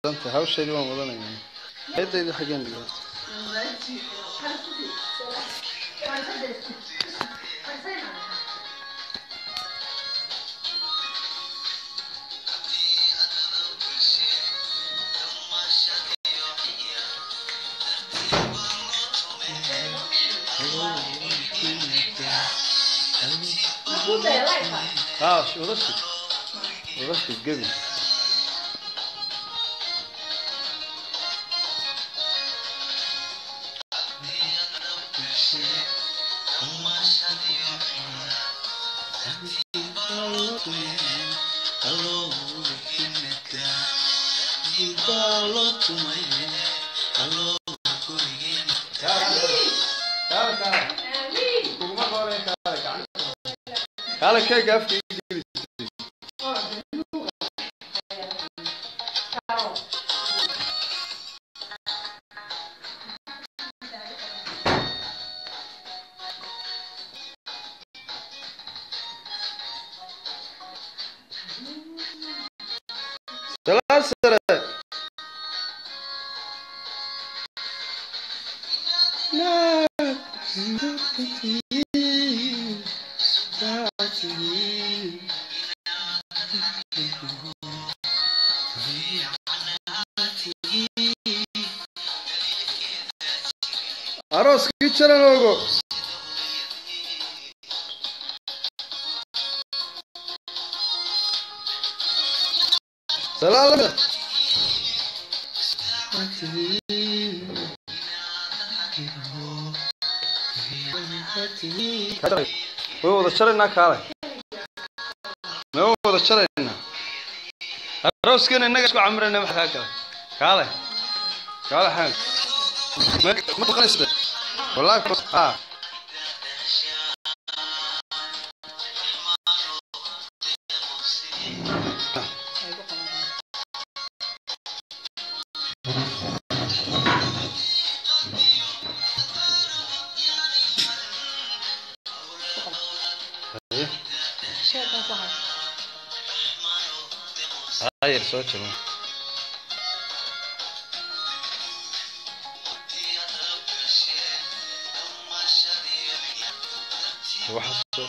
danta hawsheedii waan wadanaya eedayda xaggeen dhigaa اه شو رشد رشد قبل Kale keega afka ii geli. Salaan sare. Arooskii jaran ogo. Salaam. way wada jaraynaa kaale ma wada jaraynaa arooskeena innaga isku camirayna waxa kaa gala kaale kaale xaan ma ma taqanaysa wallaahi ah hayır soo jiro waxa soo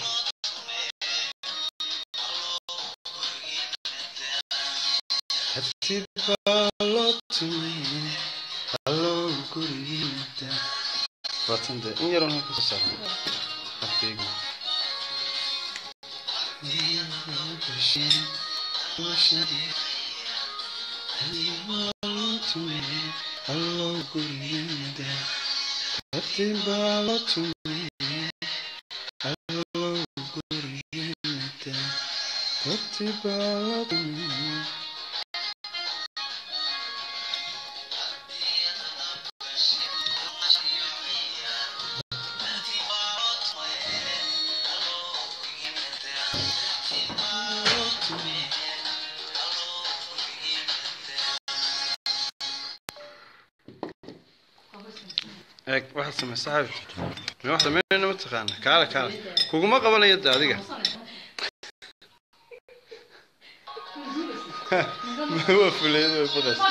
Hati balotumi Hello guriyinta Batında in yarın hep kusar Haftayı Hello guriyinta Hati balotumi Hello guriyinta Hati balotumi eeg waxaad samaysaa xabibti ma wax sameynayna ma taqaana kaale kaale kuguma qabanayo de adiga waa fuleyd way baqaysa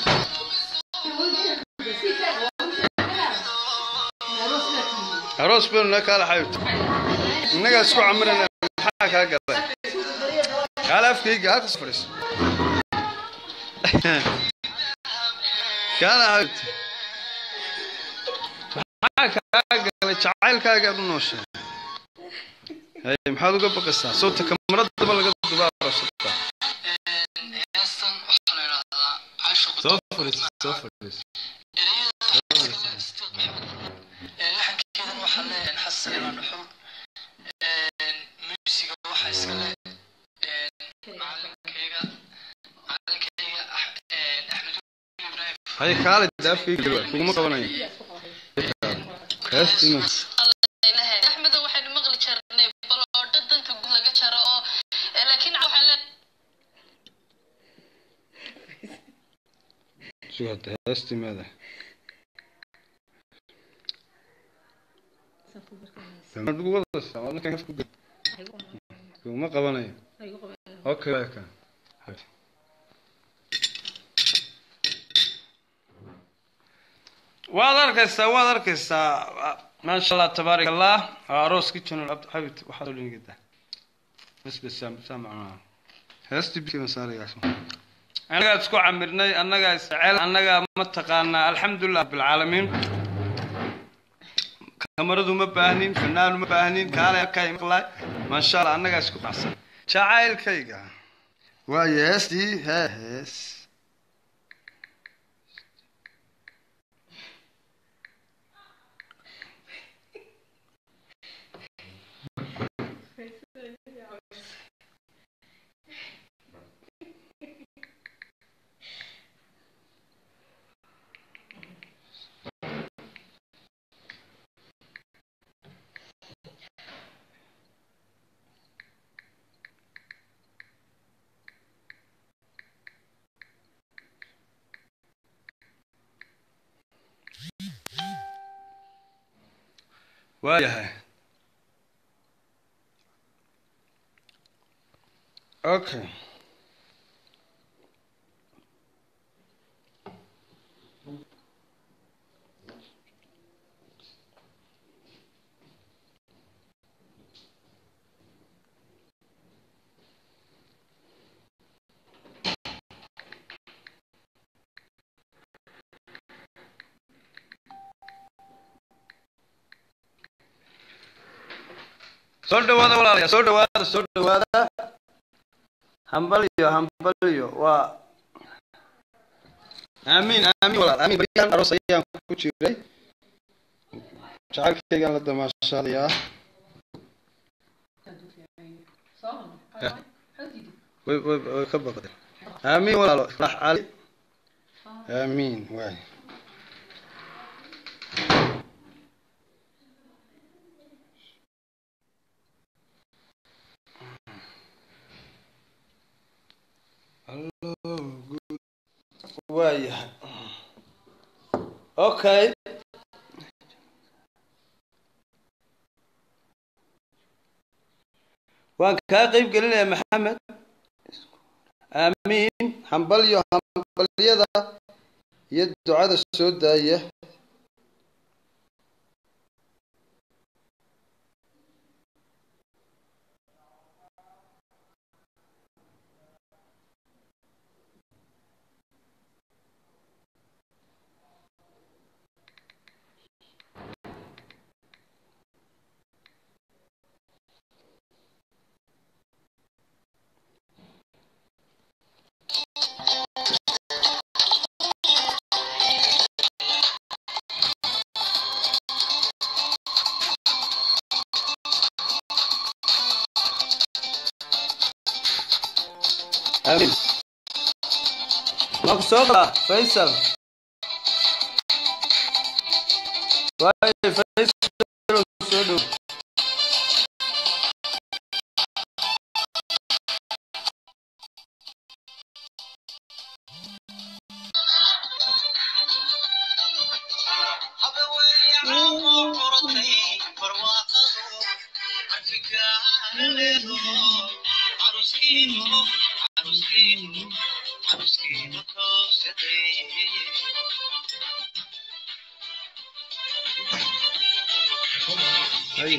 aroos baynu na kaale xabibti innagaa isku camirana maxaa kaa galay kaale afkayga halkas fadhiiso kaale xabibti maxaa kaa galay jacaylkaaga u nooshay hay maxaad uga baqaysaa sawta kamaradaba laga dubaaro sota heestan waxaa la idhahdaa caashiqu soo fadhiiso soo fadhiiso laxankeedan waxaa leeyahay xasan ilaa dhuxul muusiga waxaa iska leh macalinkayga macalinkayga axmed ibrahim hay kaale de afkayga geli waay kuguma qabanayo heestima axmedo waxaynu maqli jirnay baloodho danta guud laga jaro oo laakiin waxaa le sugata heestimaada maxaad ugu wadaysaa waa ninkan afku geli kuguma qabanayo okay waa kan waad arkaysaa waad arkaysaa maasha allah tabaarak allah waa arooskii janal cabdi xabid waxaad oo dhingida bas bas saa saa macnaa heestii bikii masaarigaas annagaa isku camirnay annagaa isjecel annagaa mataqaanaa alxamdulilah rabbilcaalamiin kamaradu ma baahnin fanaanu ma baahnin kaale arkay maqlaay maasha allah annagaa isku qacsan jacaylkayga waayo heestii hee hees waayahay okay soo dhawaada walaalayaa soo dhawaada soo dhawaada hambaliyo hambaliyo waa aamiin aamiin walaal aamiin bariyaan aroos ayaan ku jiray jacaylkaygaan la damaashaadayaa way way way ka baqday aamiin walaalo ifrax cali aamiin waay waayahay okay waan kaa qeyb gelinayaa maxamed aamiin hambalyo hambalyada iyo ducada soo daaya aamiin waan ku soo galaa faysal waayo faysal soo dhow Ay.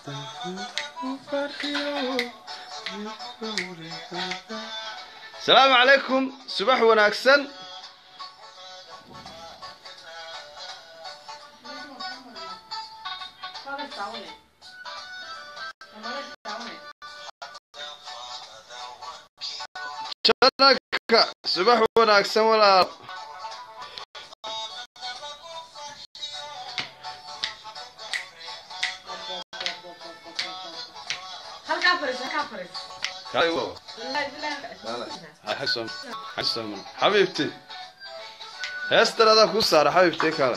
asalaamu calaykum subax wanaagsan janaka subax wanaagsan walaal halkaa fariis halkaa fariis xabiibti heestan adaa kuu saara xabiibti kale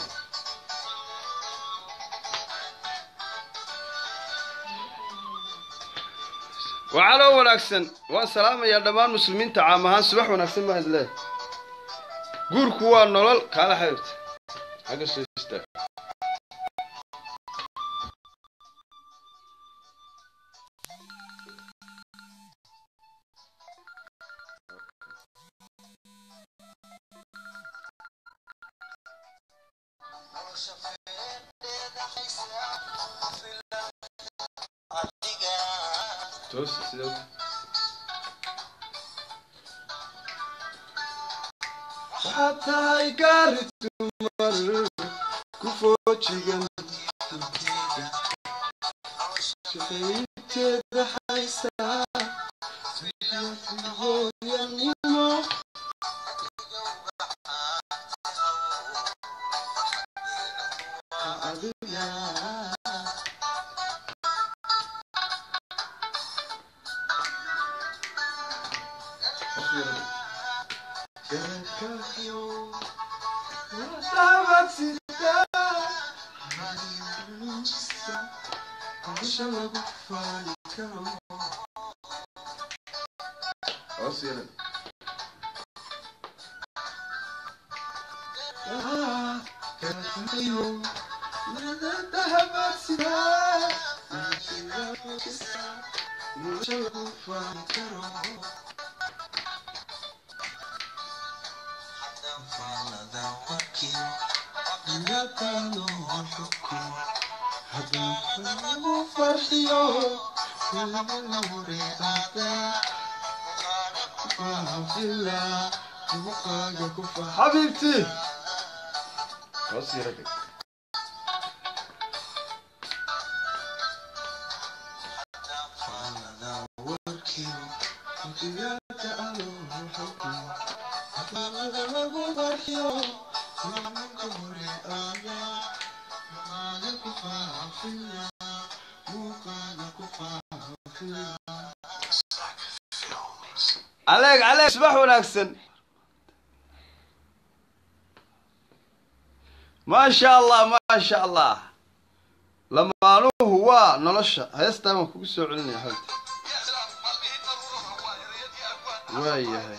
wacaloo wanaagsan waan salaamayaa dhammaan muslimiinta caam ahaan subax wanaagsan mahad leh guurku waa nolol kaala xabiibti xagga soo istaag toos sidee u- waxaad tahay gaari dumar ku foojigan shaqaynteeda haysaa hooyanimo adiga حبيبتي خلاص يا راجل عليك عليك صباح وناكسن ما شاء الله ما شاء الله لما هو نلشة هيستا ما كوكو سو علني يا حبيبتي واي هاي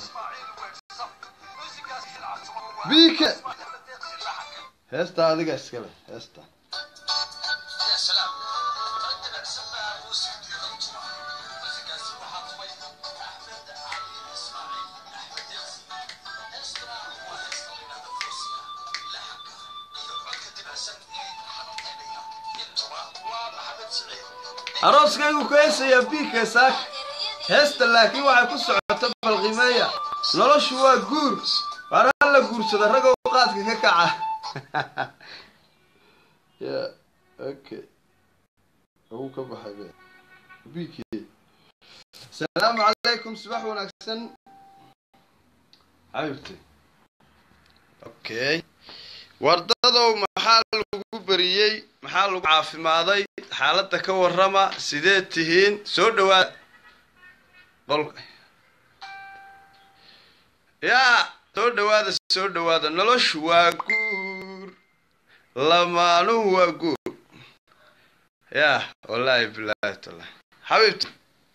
بيك هيستا هذيك اسكله هيستا يا سلام رجل سماع موسيقى غنتما موسيقى سماحة طوي أحمد علي إسماعيل أحمد ياسين إسرع وإسرع نفوسنا لحق يقعد كتب حسن حنطينيا ينتما ومحمد سعيد arooskaygu ku heesaya biika saak heesta laakiin waxay ku socota balqimeeya noloshu waa guur waana la guursada ragoo qaadka ka kaca ya okay ugu ka baxay be biiki asalaamu calaykum subax wanaagsan xabibti okay wardadow maxaa lagu beriyey maxaa lagu caafimaaday xaaladda ka warrama sidee tihiin soo dhawaada qolka yaa soo dhawaada soo dhawaada noloshu waa guur lamaanuhu waa guur yaa wallaahi bilaahi tallahi xabiibti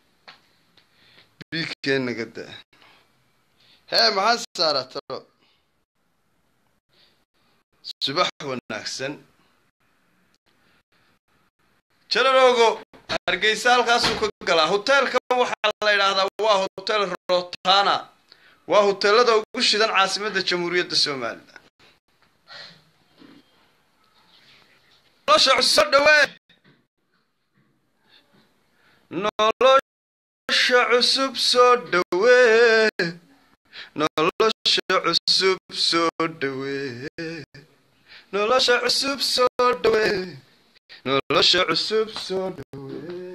biigkeenna gada hee maxaa saaraa talo subax wanaagsan jararoogo hargeysa halkaasuu ka galaa hoteelka waxaa la yidhaahdaa waa hotel rotana waa hoteelada ugu shidan caasimadda jamhuuriyadda somalilan nolosha soo dhawee nolosha cusub soo dhawee nolosha cusub soo dhawee nolosha cusub soo dhawee nolosha cusub soo dhawee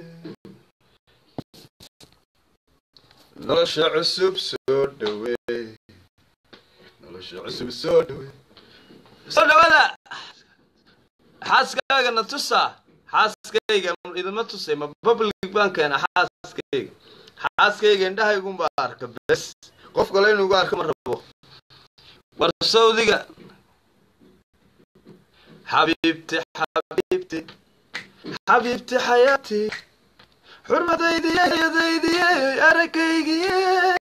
nolosha cusub soo dhawee nolosha cusub soo dhawee soo dhawada xaaskaaga na tusa xaaskayga idima tusay ma public baan keena xaaskayga xaaskayga indhahaygunbaa arka bes qof kale inugu arka ma rabo war sawdiga xabiibti xabiibti xabiibti xayaati xurmadaydiye yadaydiye aragaygiye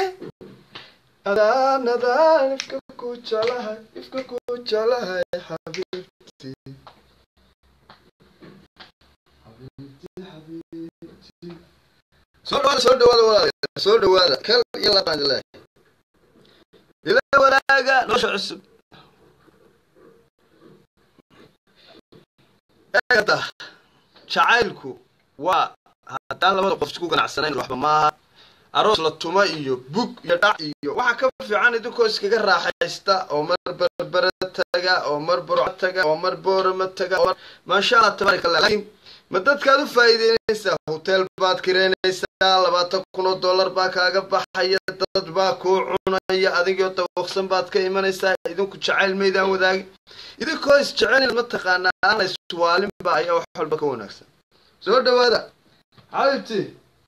adaan adaan ifka ku jeclahay ifka ku jeclahay xabiibti soo dhawaada soo dhawaada walaalayaal soo dhawaada kal iyo labaan ilaahay ila walaaga nolosha cusub eegata jacaylku waa haddaan labada qof isku ganacsanayn waxba maaha aroos la tuma iyo bug iyo dhac iyo waxaa ka fiican idinkoo iskaga raaxaysta oo mar berbere taga oo mar burco taga oo mar boorama taga oo mar maasha allah tabaaraka allah laakiin ma dadkaad u faa'iideynaysaa hotel baad kireynaysaa labaatan kun oo dollar baa kaaga baxaya dad baa kuu cunaya adigoo dawaqsan baad ka imanaysaa idinku jacayl maydaan wadaagin idinkoo isjecelin mataqaanaa aan la iswaalinba ayaa wax walba ka wanaagsan soo dhawaada xabibti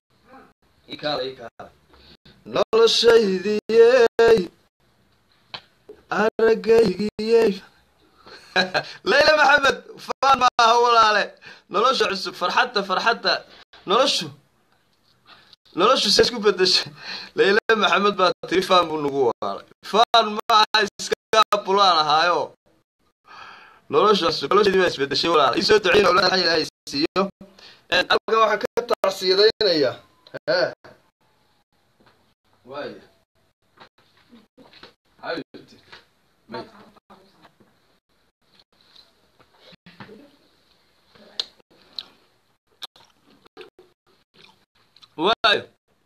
noloshaydiyey aragaygiyey layla maxamed faan maaha walaale nolosha cusub farxadda farxadda noloshu noloshu se isku bedeshay layla maxamed baa tiri faan buu nagu waalay faan maaha iska bulaan ahaayo nolosha cusub nolosheedii baa isbedeshay walaale isoo duceyn awlaad xay ilaahay siiyo halkan waxaan ka tacsiyadaynaya hee waaya xabibti may waayo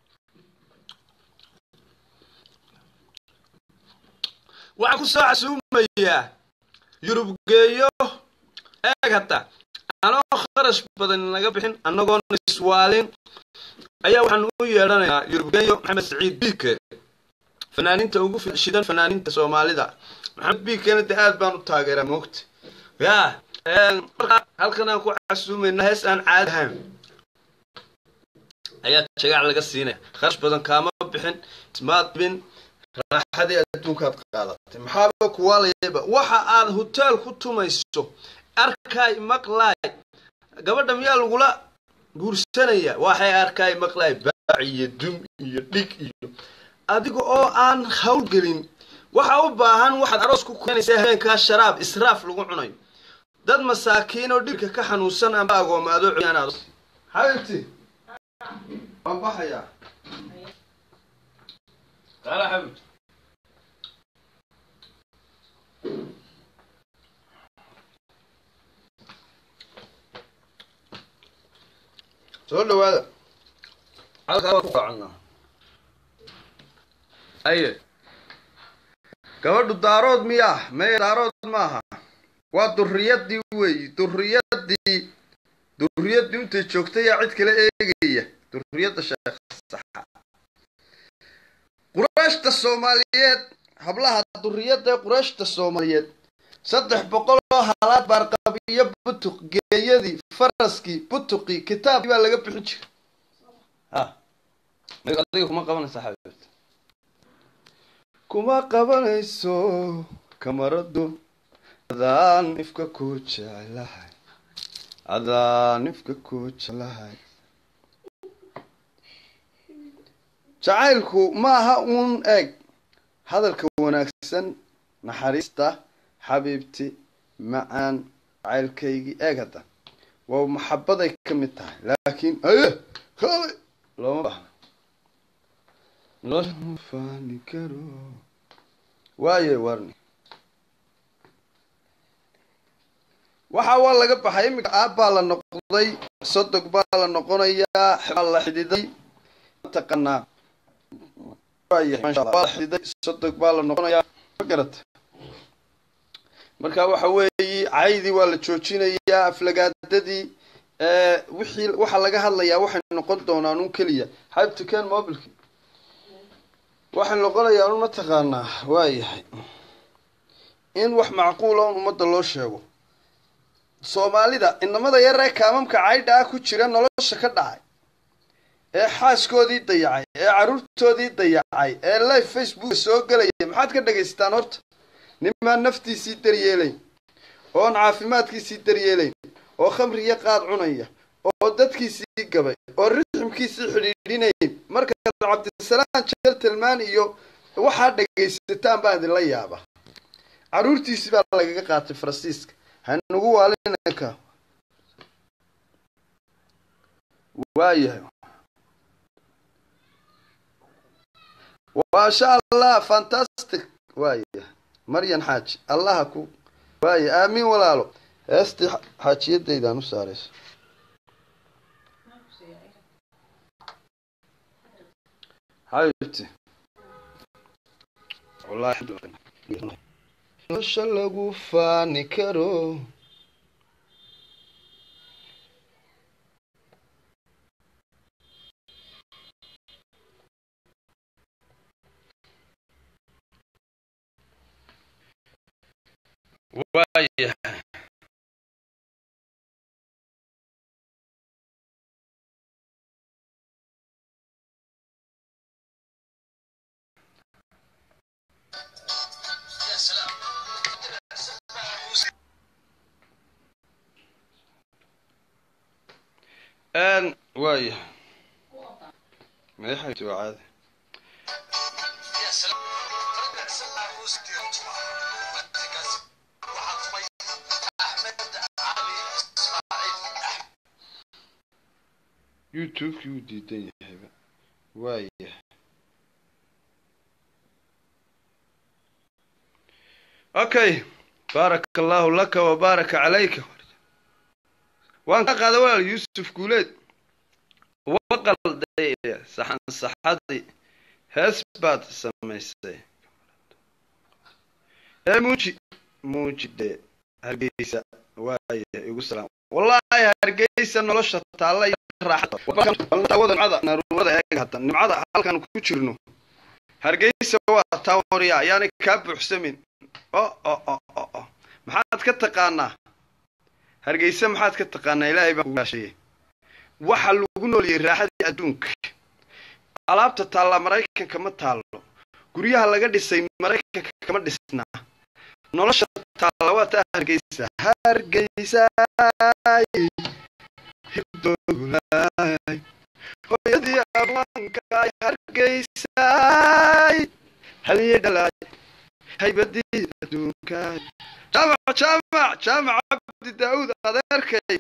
waxaan ku soo casuumayaa yurub geeyo eeg hata anoo kharash badan naga bixin annagoon iswaalin ayaa waxaan u yeedhanayaa yurub geeyo maxamed saciid biike fanaaniinta ugu shidan fanaaniinta soomaalida maxamed biikena de aad baan u taageeraa moogta ya markaa halkan aan ku casuumayna hees aan caadi ahayn ayaa jagac laga siinaya kharash badan kaama bixin ismaad bin raaxadii adduunkaad qaadatay maxaaba kuwaalayaba waxa aad hoteel ku tumayso arkaay maqlaay gabadha miyaa lagula guursanaya waxay arkaay maqlaay baac iyo dum iyo dhig iyo adiga oo aan hawlgelin waxa u baahan waxaad aroos ku keenaysaa habeenkaa sharaab israaf lagu cunayo dad masaakiin oo dhibka ka xanuunsan amba agoomaado cuyaan xabibti waan baxayaa taala xabibti soo dhawaada halkaa waan ku qaacanaa aye gabadhu daarood miyaa meye daarood maaha waa durriyadii weeyi durriyadii durriyadii intay joogtay yaa cid kale eegaya durriyadda sheekh saxa qurayshta soomaaliyeed hablaha durriyadda qurayshta soomaaliyeed saddex boqol oo halaad baarqabiyo butuq geeyadii faraskii butuqii kitaabkii baa laga bixin jiray ha adiga kuma qabanaysa xabiibta kuma qabanayso kamaradu adaan ifka ku jeclahay adaan ifka ku jeclahay jacaylku maaha uun eeg hadalka wanaagsan naxariista xabiibti macaan jacaylkaygii eeg hadda waa maxabaday ka mid tahay laakiin aye kale looma baahna nolosha ma faani karo waaye warni waxa waa laga baxay iminka aab baa la noqday sodog baa la noqonayaa baa la xididay mataqanaa waayahay masha Allah. waa la xididay sodog baa la noqonayaa ma garata marka waxa weeye caydii waa la joojinayaa aflagaadadii ee wixii waxa laga hadlayaa waxay noqon doonaan un keliya xaybta keen mobilki waxay noqonayaa un mataqaanaa waayahay in wax macquula un ummadda loo sheego soomaalida inamada yaree kaamamka caydha ah ku jira nolosha ka dhacay ee xaaskoodii dayacay ee carruurtoodii dayacay ee live facebooka soo gelaya maxaad ka dhagaystaan horta nimaan naftiisii daryeelayn oon caafimaadkiisii daryeelayn oo khamri iyo qaad cunaya oo dadkiisii gabay oo riximkiisii xidhiidhinayn markaad cabdisalaan jeltelmaan iyo waxaa dhagaysataan baan idinla yaaba carruurtiisii baa lagaga qaatay faransiiska hanugu waalinanka waayahay maasha allah fantastic waayahay maryan xaaji allaha ku waaya aamiin walaalo heestii xa- xaajiyadaydaan u saarayso xabibti wallahi nolosha lagu faani karo waayahay n waayahay madaxaytu waa caadi youtubekii wuu diidan yahayba waayahay okay baaraka allahu laka wa baaraka calayka waan ka qaada walaal yuusuf guuleed waqalday saxan saxadii hees baad samaysay ee muuji muuji dee hargeysa waaya igu salaam wallaahi hargeysa nolosha taalla iyo raaxada naruurada eeg hadda nimcada halkan ku jirno hargeysa waa taawariya ayaanay kaa buuxsamin o o o o o maxaad ka taqaanaa hargeysa maxaad ka taqaanaa ilaahay baan kugaashayey waxa lagu nooliyey raaxadii adduunka alaabta taallaa maraykanka ma taallo guryaha laga dhisay maraykanka kama dhisnaa nolosha taalla waa taa hargeysa hargeysaay hibdogulaay hooyadii abwaankaay hargeysaay haliyey dhalaay haybadii adduunkaay jaamac jaamac jaamac cabdi daa'uud adeerkay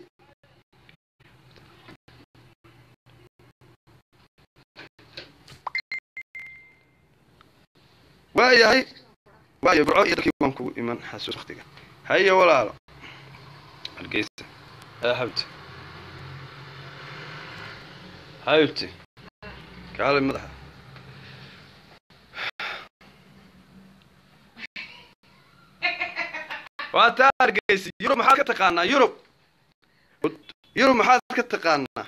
waayahay waayo burco iyo dalkii waan kugu iman xasuus waktiga haye walaalo hargeysa yaa xabti xabti kaale madaxa waa taa hargeysa yurub maxaad ka taqaanaa yurub yurub maxaad ka taqaanaa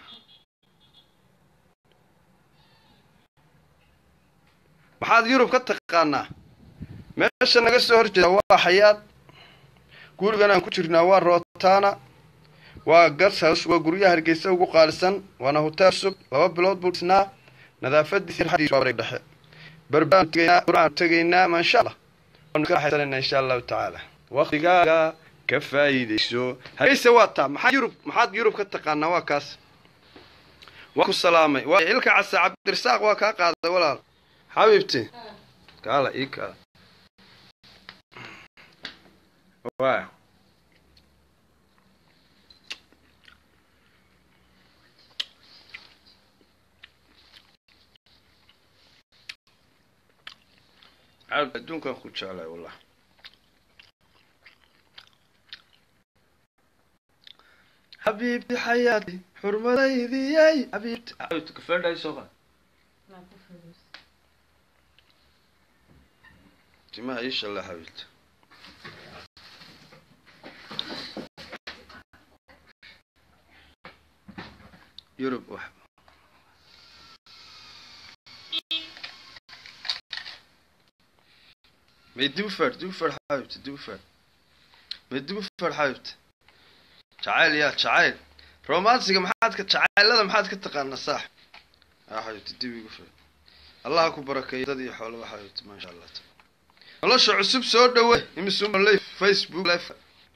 maxaad yurub ka taqaanaa meesha naga soo hor jeeda waa xayaad gurigan aan ku jirnaa waa rootana waa gashouse waa guryaha hargeysa ugu qaalisan waana hotel cusub laba bilood buu dhisnaa nadaafadiisi raxdiisu waa bareeg dhexe barbaan tegaynaa quraan tegaynaa maasha allah waanu ka raaxaysanayna insha allahu tacaala waqtigaaga ka faa'iidayso hargeysa waa taa maxaad yurub maxaad yurub ka taqaanaa waa kaas waa ku salaamay waa ilka casa cabdirasaaq waa kaa qaaday walaal xabiibti kaala ii kaala waa cabd adduunkan ku jeclay wallah xabiibti xayaati xurmadaydiyay xabiibti xabiibti kafeedhay soo qaad timaha ii shalla xabiibti yurub wax may dib u feedh dib u feedh xabiibti dib u feedh may dib u feedh xabiibti jacayl yaa jacayl romansiga maxaad ka jacaylada maxaad ka taqaanaa saax aa xabiibti dib igu feedh allah ku barakeeyo dad iyo xoolaba xabiibti maasha allah nolosha cusub soo dhawe imisuma live facebook live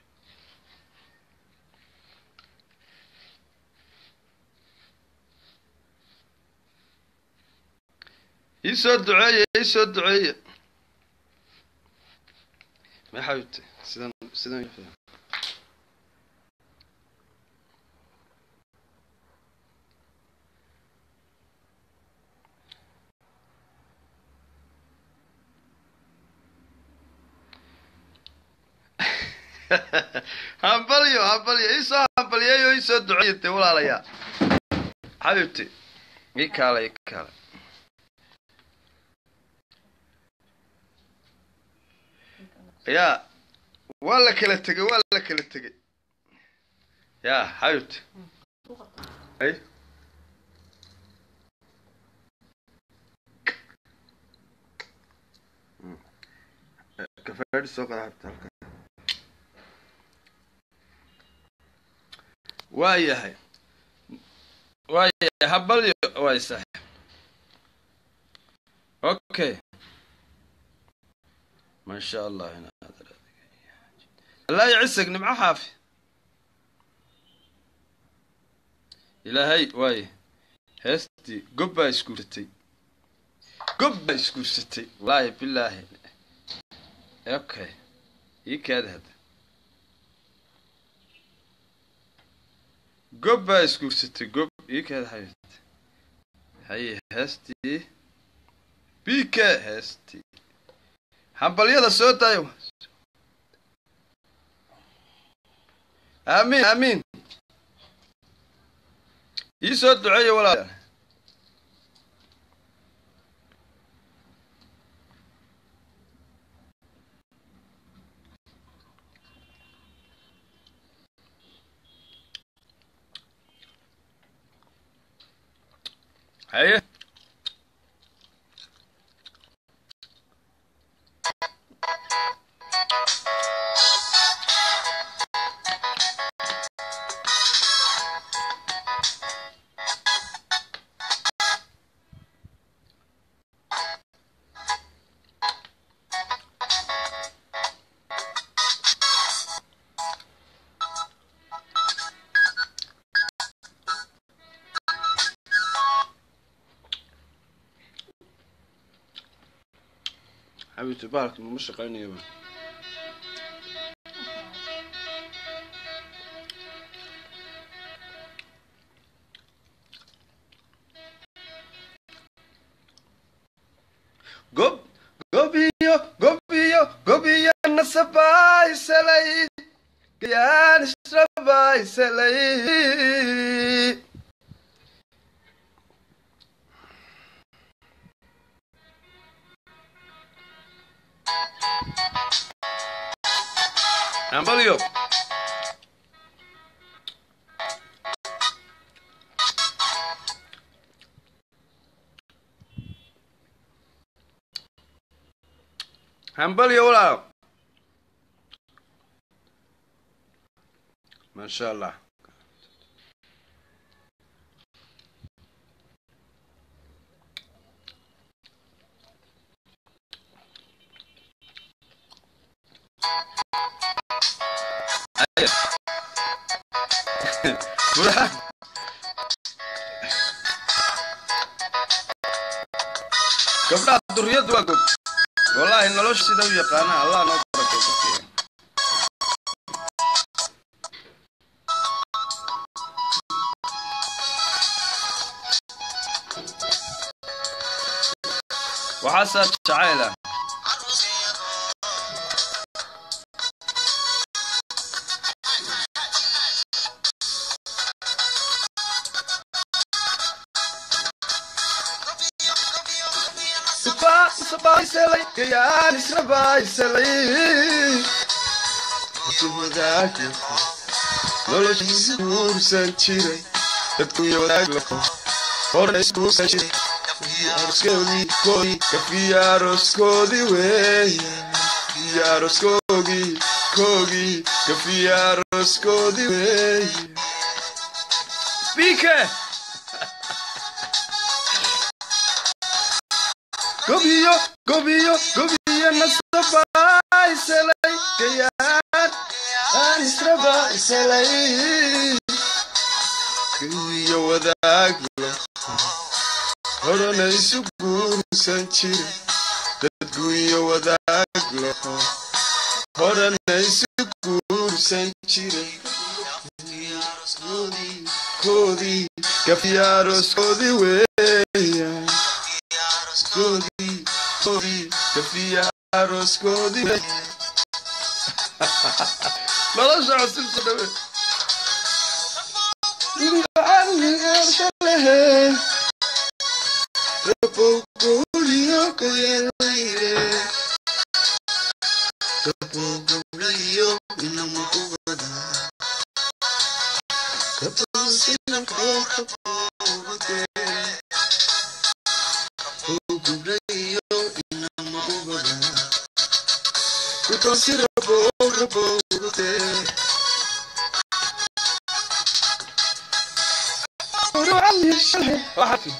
ii soo duceeye ii soo duceeye may xabiibti sidan sidan hambalyo hambalyo iisoo hambalyeeyo iisoo duceeye dee walaalayaa xabiibti ii kaale ii kaale yaa waa la kala tegey waa la kala tegey yaa xabiibti ay kafeedhi soo qada xabta halka waa yahay waa yahay habalyo waay saaxib okay ما شاء الله هنا هذا لا يعسك نمع حافي إلهي واي هستي قبا اسكورتي قبا اسكورتي والله بالله اوكي هيك هذا قبا اسكورتي قب هيك هذا حبيبتي هي هستي بيكا هستي hambalyada soo daayo aamiin aamiin ii soo duceeya walaal haye حبيبتي بارك مش شقيني يبا قب قبيو قبيو قبيو النسباي سلي قيان اشرباي سلي Hambalyo. Hambalyo walaal. Masha Allah. Burhan. gabdhaha duriyadu waa gog wallaahi nolosha sida u yaqaana allah noo barakay dadkeena waxaasaa jacayl ah Sabaa sabaa iselay gayaan israbaa iselay wadaag noloshiisa guursan jiray dadku iyo wadaag lafo horna iskuusan jiray aroskoodii koodii kafiya aroskoodii weeya kafiya aroskoogii koogii kafiya aroskoodii weeya bike gobiyo gobiyo gobiyo nasabaa iselay gayaan aan israbaa iselay iyo wadaag lafo horana isu guursan jiray dadku iyo wadaag laho horana isu guursan jiray koodii kafiyaaroskoodii weeya koodii koodii kafiyaaroskoodii weeya nolosha cusubsa dhawe lehe Waxaad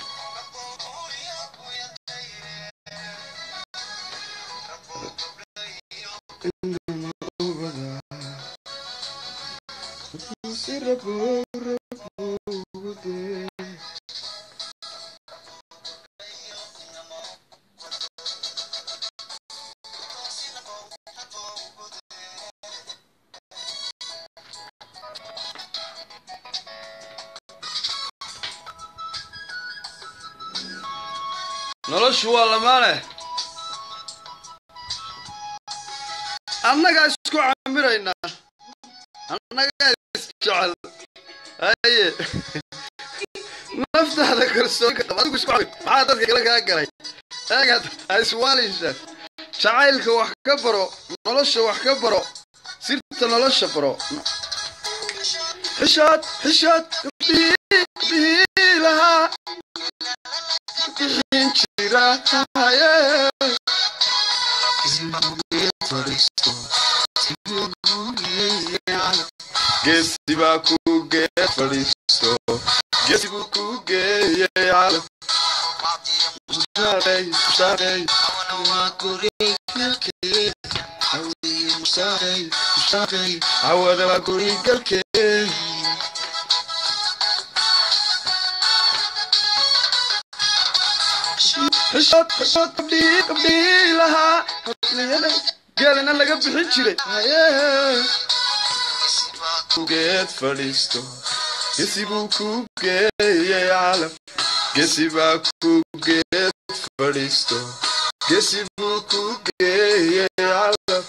noloshu waa lamaane annagaa isku camiraynaa annagaa isjecel haye naftaada kalsoonka qab adigu isku camir maxaa dadka kale kaa galay eegaad ha iswaalisha jacaylka wax ka baro nolosha wax ka baro sirta nolosha baro xishood xishood gabdhihii gabdhihii lahaa bixin jira haye geesi baa ku gee fadhiisto geesi buu ku geeyey calaf mushaqey mushaqey mushaqey mushaqey hawada waa guri galkee xishood xishood gabdhii gabdhii lahaa habliyada geelina laga bixin jiray haye geed fadhiisto gesi buu ku geeyey calaf gesi baa ku geed fadhiisto gesi buu ku geeyey calaf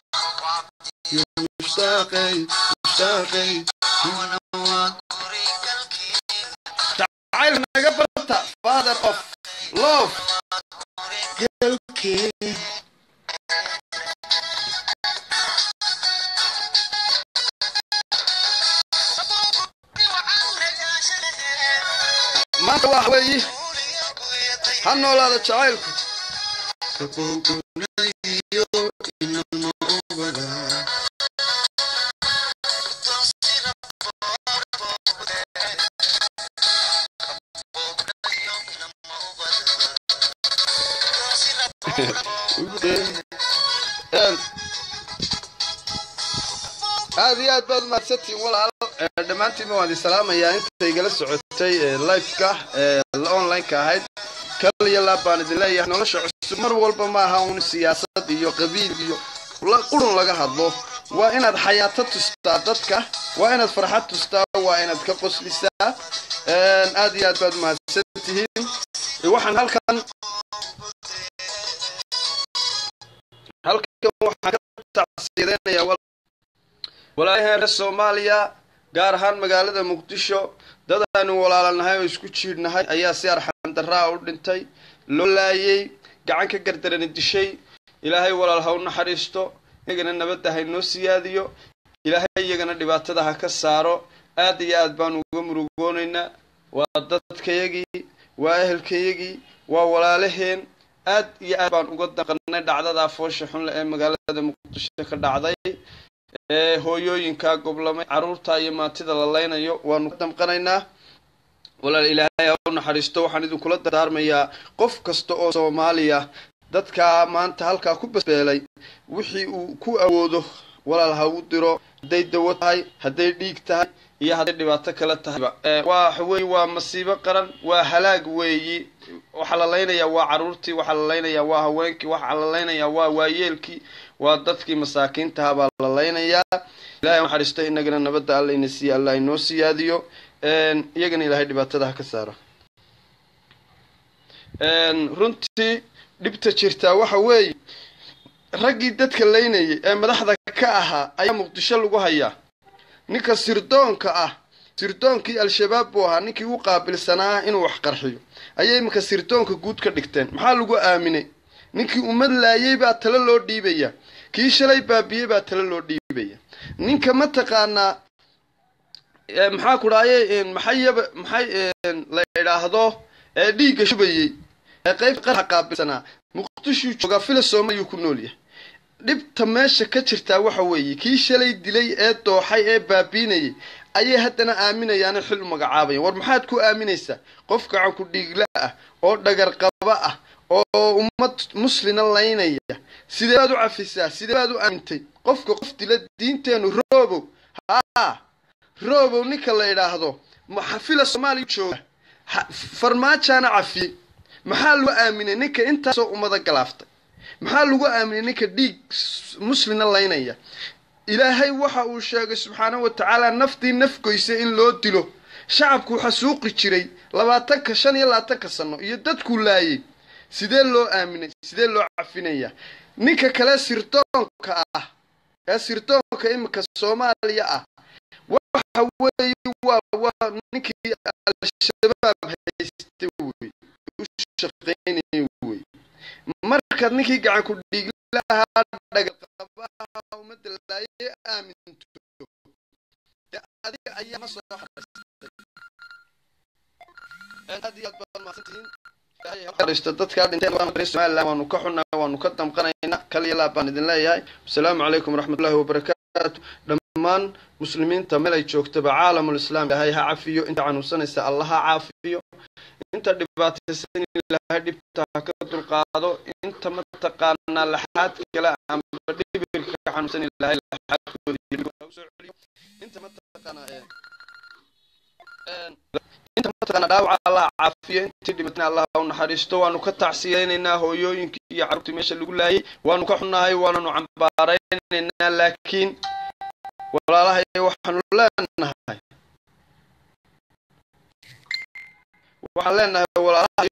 mushtaaqay mushtaaqay jacayl naga barta father of love galkee maanta waxa weeyi ha noolaada jacaylku aad iyo aad baad umahadsantihin walaal dhammaantiinba waan idin salaamayaa inta igala socotay liveka onlineka ahayd kal iyo laab baan idin leeyahay nolosha cusub mar walba ma aha un siyaasad iyo qabiil iyo qurun laga hadlo waa inaad xayaato tustaa dadka waa inaad farxad tustaa waa inaad ka qoslisaa aad iyo aad baad umahadsantihiin waxaan halkan halkan waxaan ka tacsiideynaya walaalaheen reer soomaaliya gaar ahaan magaalada muqdisho dad aanu walaalanahay oo isku jiidhnahay ayaa si arxandaraa u dhintay loo laayay gacan ka gardarani dishay ilaahay walaal ha u naxariisto iyagana nabadda ha inoo siyaadiyo ilaahay iyagana dhibaatada ha ka saaro aad iyo aad baanu uga murugoonaynaa waa dadkayagii waa ehelkayagii waa walaalaheen aad iyo aad baan uga danqanay dhacdadaa foosha xunle ee magaalada muqdisho ka dhacday ee hooyooyinkaa goblamay carruurta iyo maantida la leynayo waanu ka damqanaynaa walaal ilaahay ha u naxariisto waxaan idinkula dardaarmayaa qof kasta oo soomaaliya dadkaa maanta halkaa ku basbeelay wixii uu ku awoodo walaal ha u diro hadday dawo tahay hadday dhiig tahay iyo hadday dhibaato kale tahayba waa wey waa masiibo qaran waa halaag weeyi waxaa la leynayaa waa carruurtii waxaa la leynayaa waa haweenkii waxaa la leynayaa waa waayeelkii waa dadkii masaakiintaha baa la leynayaa ilahay naxariisto inagana nabadda alla ina siiya alla inoo siyaadiyo iyagana ilaahay dhibaatada ha ka saaro runtii dhibta jirtaa waxa weeye raggii dadka leynayay ee madaxda ka ahaa ayaa muqdisho lagu hayaa ninka sirdoonka ah sirdoonkii al-shabaab buu ahaa ninkii u qaabilsanaa inuu wax qarxiyo ayay iminka sirdoonka guud ka dhigteen maxaa lagu aaminay ninkii ummad laayay baa talo loo dhiibaya kii shalay baabiyey baa talo loo dhiibaya ninka mataqaanaa maxaa ku dhaaye maxayaba maxay la idhaahdo ee dhiigga shubayey ee qaybta qarxa qaabilsanaa muqdishuu joogaa fila soomaaliyuu ku nool yahay dhibta meesha ka jirtaa waxa weeye kii shalay dilay ee dooxay ee baabiinayay ayay haddana aaminayaana xil u magacaabayan war maxaad ku aaminaysaa qof gacanku dhiigla ah oo dhagar qaba ah oo ummad muslina laynaya sidee baad u cafisaa sidee baad u aamintay qofka qof dila diinteenu roobow haa roobow ninka la idhaahdo maxafila soomaaliya jooga farmaajaana cafiyey maxaa lagu aaminay ninka intaasoo ummada galaaftay maxaa lagu aaminay ninka dhiig muslina laynaya ilaahay waxa uu sheegay subxaanahu wa tacaala naftii nafgoysa in loo dilo shacabku xasuuqi jiray labaatanka shan iyo labaatanka sano iyo dadkuu laayay sidee loo aaminay sidee loo cafinayaa ninka kale sirdoonka ah ee sirdoonka iminka soomaaliya ah waxa weeye waa waa ninkii al-shabaab haystay wey u shaqaynayay wey markaad ninkii gacanku dhiiglahaa dhagalqabaha ummadda laaye aaminto dee adiga ayaa ma soo xaraystay aad iyo aad baad mahadsantihiin dhista dadkaa dhinteen somaliland waanu ka xunnaa waanu ka damqanaynaa kaliya laa baan idin leeyahay wasalaamu calaykum waraxmatullahi wabarakaatu dhammaan muslimiinta meel ay joogtaba caalamulislaam ilaahay ha cafiyo inta xanuunsanaysa allah ha caafiyo inta dhibaataysan ilaahay dhibta ha ka dulqaado inta mataqaanaa laxaad kale amba dhibirka ka xanuunsan ilaahay laxaadkooda usoo celiyo inta mataqaanaa inta mataqaana dhaawaca allah caafiyo intii dhimatna allah u naxariisto waanu ka tacsiyaynaynaa hooyooyinkii iyo carruurtii meesha lagu laayay waanu ka xunnahay waananu cambaaraynaynaa laakiin walaalahay waxaanu leenahay waxaan leenahay walaalahay